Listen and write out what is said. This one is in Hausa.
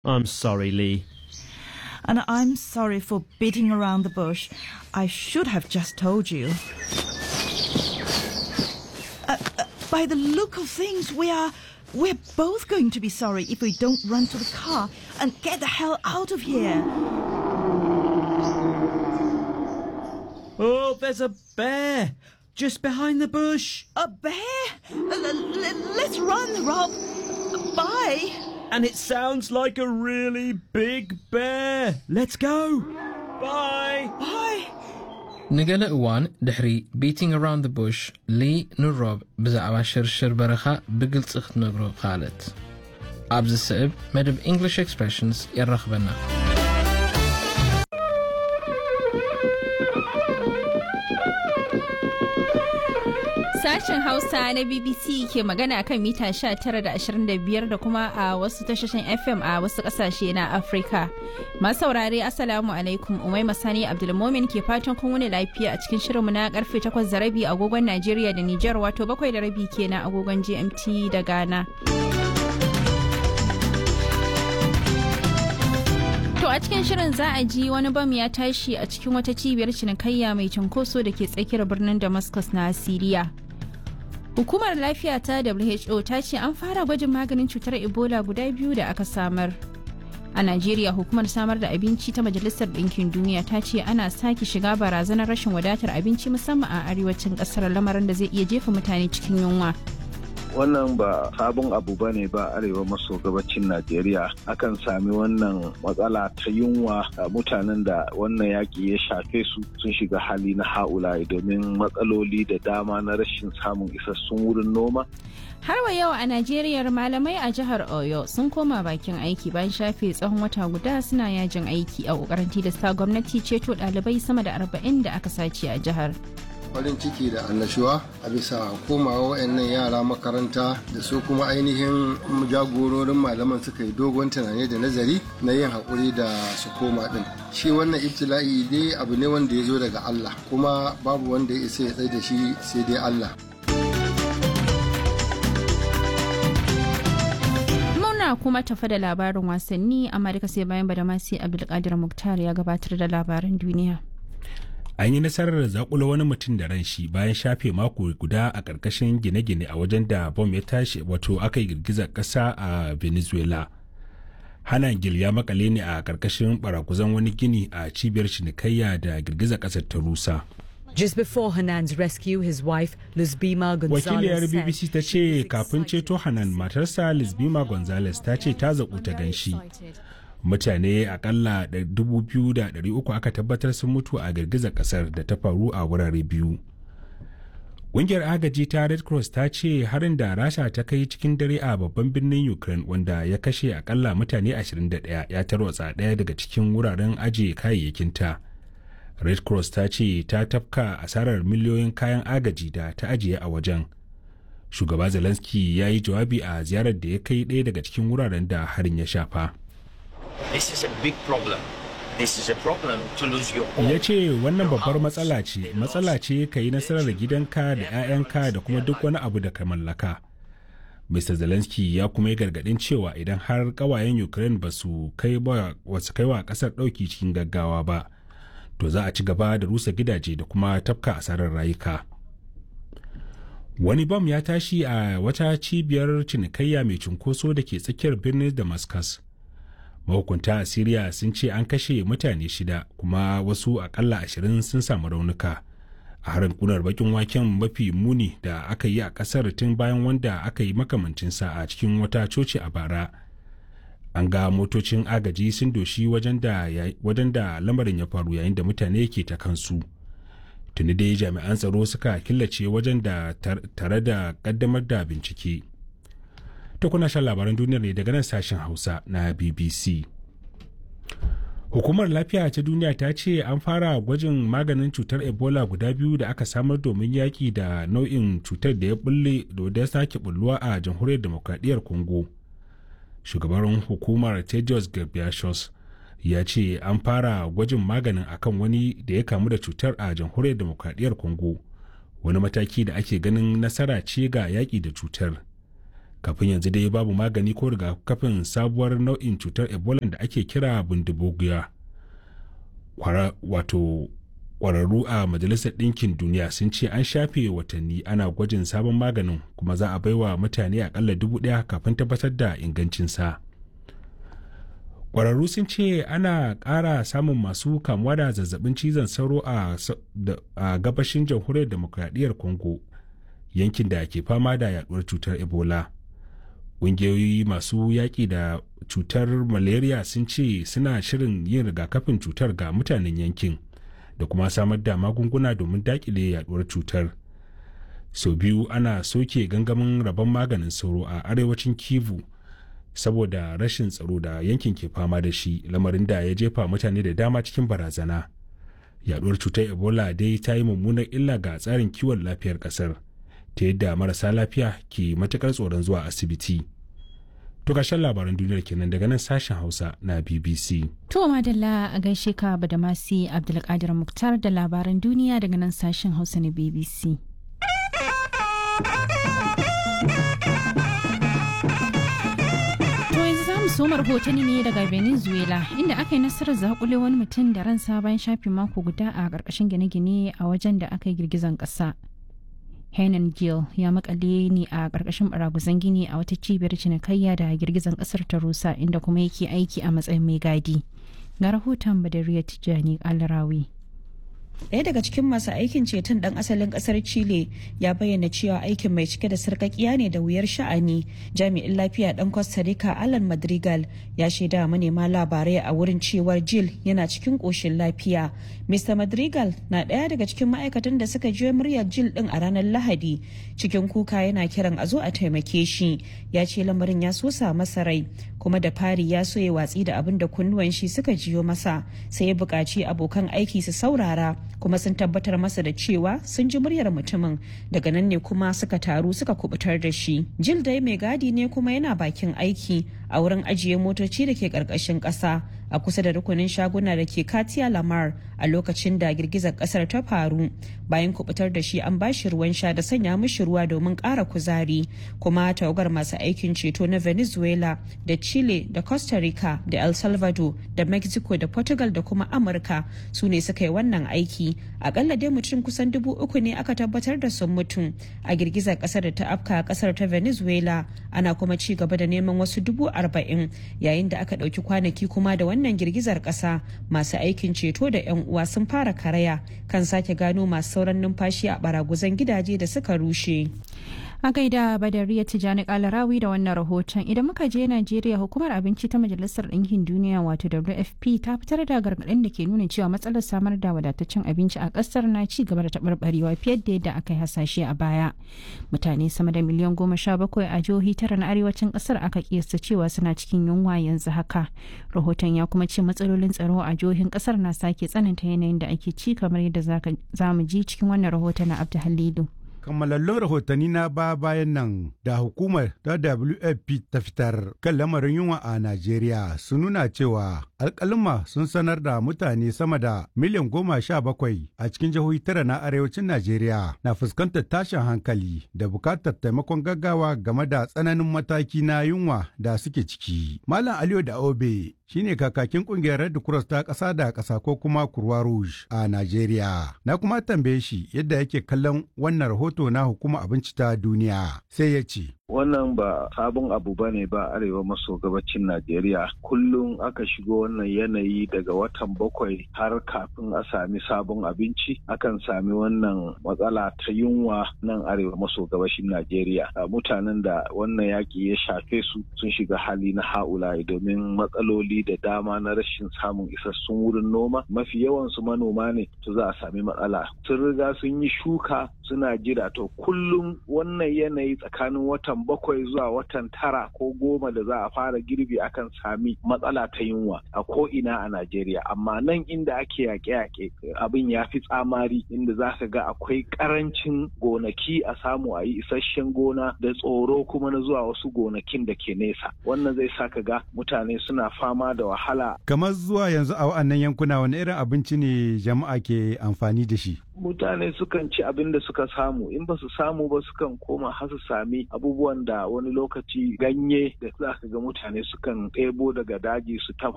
I'm sorry, Lee. And I'm sorry for beating around the bush. I should have just told you. Uh, uh, by the look of things, we are. We're both going to be sorry if we don't run to the car and get the hell out of here. Oh, there's a bear just behind the bush. A bear? Uh, l- l- let's run, Rob. Bye. And it sounds like a really big bear. Let's go. Bye. Bye. ንገለ እዋን ድሕሪ ቢቲንግ ኣራውንድ ቡሽ ሊ ንሮብ ብዛዕባ ሽርሽር በረኻ ብግልፂ ክትነግሮ ካልት ኣብዚ ስዕብ መደብ እንግሊሽ ኤክስፕሬሽንስ የራኽበና Sashen Hausa na BBC ke magana kan mita 19.25 da kuma a wasu tashoshin FM a wasu kasashe na Afirka. Masu saurare Assalamu alaikum Umai Masani Abdulmomin ke fatan kun wuni lafiya a cikin shirinmu na karfe 8 da rabi agogon Najeriya da Nijar wato 7 da rabi kenan agogon GMT da Ghana. To a cikin shirin za a ji wani bam ya tashi a cikin wata cibiyar cinikayya mai cunkoso da ke tsakiyar birnin Damascus na Siriya. Hukumar lafiya ta WHO ta ce an fara gwajin maganin cutar Ebola guda biyu da aka samar. A Najeriya hukumar samar da abinci ta Majalisar Ɗinkin Duniya ta ce ana sake shiga barazanar rashin wadatar abinci musamman a arewacin ƙasar lamarin da zai iya jefa mutane cikin yunwa. wannan ba sabon abu ba ne ba arewa maso gabacin najeriya akan sami wannan matsala ta yunwa a mutanen da wannan yaƙi ya shafe su sun shiga hali na ha'ula'i domin matsaloli da dama na rashin samun isassun wurin noma Har wa yau a Najeriya malamai a jihar Oyo sun koma bakin aiki bayan shafe tsawon wata guda suna yajin aiki a kokarin tilasta gwamnati ceto ɗalibai sama da arba'in da aka sace a jihar. farin ciki da annashuwa a bisa komawa wayannan yara makaranta da su kuma ainihin jagororin malaman suka yi dogon tunani da nazari na yin haƙuri da su koma ɗin shi wannan ibtila'i dai abu ne wanda ya zo daga Allah kuma babu wanda ya isa ya tsaye da shi sai dai Allah Muna kuma tafa da labarin wasanni amma duka sai bayan badamasi Abdulkadir Muktar ya gabatar da labaran duniya. an yi nasarar zakulo wani mutum da ran shi bayan shafe mako guda a ƙarƙashin gine-gine a wajen da bom ya tashi wato aka yi girgizar ƙasa a venezuela hana gil ya makale ne a ƙarƙashin barakuzan wani gini a cibiyar cinikayya da girgizar ƙasar ta rusa Just before Hanan's rescue, his wife, Luzbima Gonzalez, wakiliyar said bbc ta she ce was kafin excited ceto hanan matarsa lisbima gonzales ta ce ta zaƙu ta ganshi mutane akalla 2,300 aka tabbatar sun mutu a girgizar kasar da ta faru a wurare biyu ƙungiyar agaji ta red cross ta ce harin da rasha ta kai cikin dare a babban birnin ukraine wanda ya kashe akalla mutane 21 ya tarwatsa ɗaya daga cikin wuraren ajiye kayayyakinta red cross ta ce ta tafka asarar miliyoyin kayan agaji da ta ajiye a wajen shugaba zelensky ya yi jawabi a ziyarar da ya kai ɗaya daga cikin wuraren da harin ya shafa This is a big problem. This is a problem to lose your home. ya ce wannan babbar matsala ce matsala ce ka yi nasarar gidanka da 'ya'yanka da kuma duk wani abu da ka mallaka mr zelensky ya kuma yi gargadin cewa idan har kawayen ukraine ba su kai wa kasar ɗauki cikin gaggawa ba to za a ci gaba da rusa gidaje da kuma tafka asarar rayuka wani bam ya tashi a wata cibiyar cinikayya mai cunkoso da ke tsakiyar birnin damascus mahukunta a siriya sun ce an kashe mutane shida kuma wasu akalla ashirin sun samu raunuka a harin kunar bakin waken mafi muni da aka yi a kasar tun bayan wanda aka yi makamancinsa a cikin wata coci a bara an ga motocin agaji sun doshi wajen da lamarin ya faru yayin da mutane ke ta kansu tuni dai jami'an tsaro suka killace wajen da tare da kaddamar da bincike ta kuna shan labaran duniyar ne daga nan sashen hausa na bbc hukumar lafiya ta duniya ta ce an fara gwajin maganin cutar ebola guda biyu da aka samar domin yaƙi da nau'in cutar da ya bulle da ya sake bulluwa a jamhuriyar demokradiyyar congo shugaban hukumar tedios ghebreyesus ya ce an fara gwajin maganin akan wani da ya kamu da cutar a jamhuriyar demokradiyyar congo wani mataki da ake ganin nasara ce ga yaƙi da cutar kafin yanzu dai babu magani ko rigakafin sabuwar nau'in cutar ebola da ake kira bindibugiya wato kwararru a majalisar ɗinkin duniya sun ce an shafe watanni ana gwajin sabon maganin kuma za a baiwa mutane akalla dubu ɗaya kafin tabbatar da ingancinsa kwararru sun ce ana ƙara samun masu kamuwa da zazzabin cizon sauro a gabashin jamhuriyar demokradiyyar congo yankin da ke fama da yaduwar cutar ebola ƙungiyoyi masu yaƙi da cutar malaria sun ce suna shirin yin rigakafin cutar ga mutanen yankin da kuma samar da magunguna domin daƙile yaduwar cutar sau biyu ana soke gangamin rabon maganin sauro a arewacin kivu saboda rashin tsaro da yankin ke fama da shi lamarin da ya jefa mutane da dama cikin barazana yaduwar cutar ebola dai ta yi mummunar illa ga tsarin kiwon lafiyar kasar ta yadda marasa lafiya ke matukar tsoron zuwa asibiti to ƙarshen labaran duniyar kenan daga nan sashen hausa na bbc To madalla a gaishe ka Badamasi Abdulkadir Muktar da labaran duniya daga nan sashen Hausa na BBC. To yanzu za mu soma rahotanni ne daga Venezuela inda aka yi nasarar zakule wani mutum da ransa bayan shafe mako guda a ƙarƙashin gine-gine a wajen da aka yi girgizan ƙasa. Henan Gill ya makale ne a ƙarƙashin baraguzan gini a wata cibiyar cinikayya da girgizan ƙasar ta rusa inda kuma yake aiki a matsayin mai gadi. Ga rahoton Badariya Tijjani Alrawi. Ɗaya daga cikin masu aikin ceton ɗan asalin ƙasar Chile ya bayyana cewa aikin mai cike da sarƙaƙiya ne da wuyar sha'ani. Jami'in lafiya ɗan Costa Rica Alan Madrigal ya shaida manema labarai a wurin cewar Jill yana cikin ƙoshin lafiya. Mr. Madrigal na ɗaya daga cikin ma'aikatan da suka jiyo muryar Jill ɗin a ranar Lahadi. Cikin kuka yana kiran a zo a taimake shi. Ya ce lamarin ya sosa masa rai kuma da fari ya so ya watsi da abin da kunnuwan shi suka jiyo masa sai ya buƙaci abokan aiki su saurara kuma sun tabbatar masa da cewa sun ji muryar mutumin daga nan ne kuma suka taru suka kubutar da shi jil dai mai gadi ne kuma yana bakin aiki a wurin ajiye motoci da ke ƙarƙashin ƙasa a kusa da rukunin shaguna da ke katia lamar a lokacin da girgizar kasar ta faru bayan kubutar da shi an bashi ruwan sha da sanya mishi ruwa domin ƙara kuzari kuma tawagar masu aikin ceto na venezuela da chile da costa rica da el salvador da mexico da portugal da kuma amurka su ne suka yi wannan aiki akalla dai mutum kusan dubu uku ne aka tabbatar da sun mutu a girgizar kasar da ta afka a kasar ta venezuela ana kuma ci gaba da neman wasu dubu arba'in yayin da aka ɗauki kwanaki kuma da wannan girgizar ƙasa masu aikin ceto da 'yan uwa sun fara karaya kan sake gano masu sauran numfashi a baraguzan gidaje da suka rushe. A gaida Badariya Tijjani Kalarawi da wannan rahoton idan muka je Najeriya hukumar abinci ta Majalisar Ɗinkin Duniya wato WFP ta fitar da gargaɗin da ke nuna cewa matsalar samar da wadataccen abinci a ƙasar na ci gaba da taɓarɓarewa fiye da yadda aka yi hasashe a baya. Mutane sama da miliyan goma sha bakwai a jihohi tara na arewacin ƙasar aka kiyasta cewa suna cikin yunwa yanzu haka. Rahoton ya kuma ce matsalolin tsaro a jihohin ƙasar na sake tsananta yanayin da ake ci kamar yadda za mu ji cikin wannan rahoton na Abdu Halilu. kammalallun rahotanni na ba bayan nan da hukumar ta WFP ta fitar kan lamarin yunwa a Najeriya sun nuna cewa alkalima sun sanar da mutane sama da miliyan goma sha bakwai a cikin jihohi tara na arewacin Najeriya na fuskantar tashin hankali da bukatar taimakon gaggawa game da tsananin mataki na yunwa da suke ciki. Malam Aliyu da Obe shine kakakin kungiyar Red Cross ta ƙasa da ƙasa ko kuma Kurwa Rouge a Najeriya. Na kuma tambaye shi yadda yake kallon wannan rahoto na hukuma abinci ta duniya sai ya ce. wannan ba sabon abu ba ne ba arewa maso gabacin najeriya kullum aka shigo wannan yanayi daga watan bakwai har kafin a sami sabon abinci akan sami wannan matsala ta yunwa nan arewa maso gabashin najeriya mutanen da wannan yaƙi ya shafe su sun shiga hali na ha'ula'i domin matsaloli da dama na rashin samun isassun wurin noma mafi yawansu manoma ne to za a sami matsala sun riga sun yi shuka suna jira to kullum wannan yanayi tsakanin watan bakwai zuwa watan tara ko goma da za a fara girbi akan sami matsala ta yunwa a ko ina a Najeriya amma nan inda ake yaƙe-yaƙe abin ya fi tsamari inda za ka ga akwai ƙarancin gonaki a samu a yi isasshen gona da tsoro kuma na zuwa wasu gonakin da ke nesa wannan zai sa ka ga mutane suna fama da wahala kamar zuwa yanzu a wa'annan yankuna wani irin abinci ne jama'a ke amfani da shi mutane sukan ci abin da suka samu in ba su samu ba sukan koma har su sami abubuwan da wani lokaci ganye da za ka ga mutane sukan ɗebo daga daji su ta